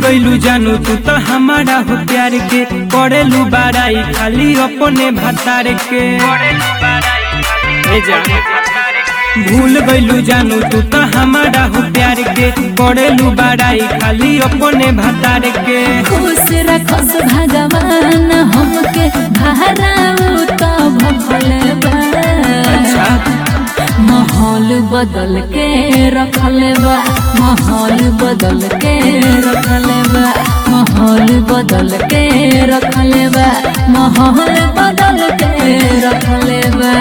गईलू जानू तू तो हमारा हो प्यार के करेलू बाराई खाली अपने भतार के ए जान भूल गईलू जानू तू तो हमारा हो प्यार के करेलू बाराई खाली अपने भतार के खुश रखस भगवान हमके भराऊ तो भफल बा अच्छा माहौल बदल के रखल बा माहौल बदल के रखल बा माहौल बदल के रखल बा माहौल बदल के रखल बा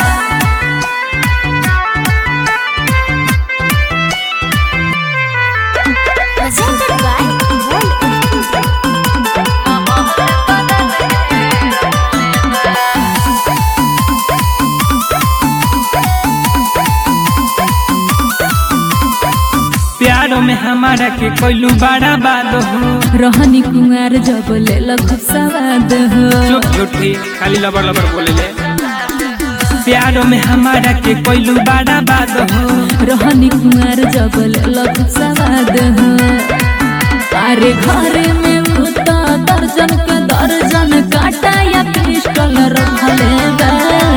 presented by World प्यारो में हमारा के कोइलू बड़ा बात हो रहनी कुंवर जब ले खूब सवाद हो चुप झूठी खाली लबर लबर बोले ले प्यारो में हमारा के कोइलू बड़ा बात हो रहनी कुंवर जब ले खूब सवाद हो अरे घर में उता दर्जन के दर्जन काटा या पिस्टल रखले बा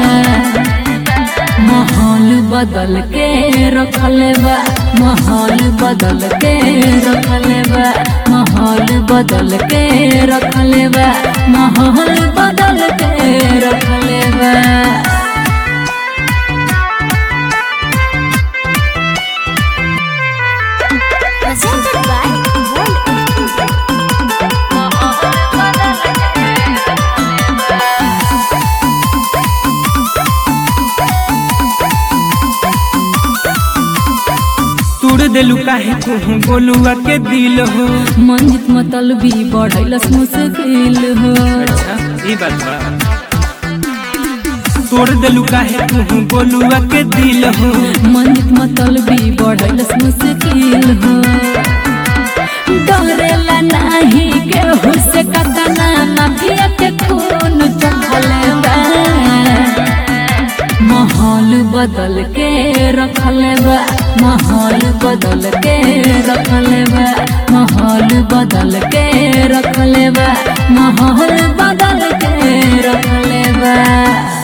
माहौल बदल के रखले बा माहौल बदल के रखले बा माहौल बदल के रखले बा माहौल बदल के रखले बा presented by World तूर देलू काहे तू बोलुआ के दिल हो मंजित मतलबी बढ़ैलस मुश्किल हो अच्छा ई बात बा तोड़ देलू काहे तू बोलुआ के दिल हो मंजित मतलबी बढ़ैलस मुश्किल हो डरेला नाही केहू से कतना माफिया के खून चखले बा माहौल बदल के रखले बा माहौल बदल के रखले बा माहौल बदल के रखले बा माहौल बदल के रखले बा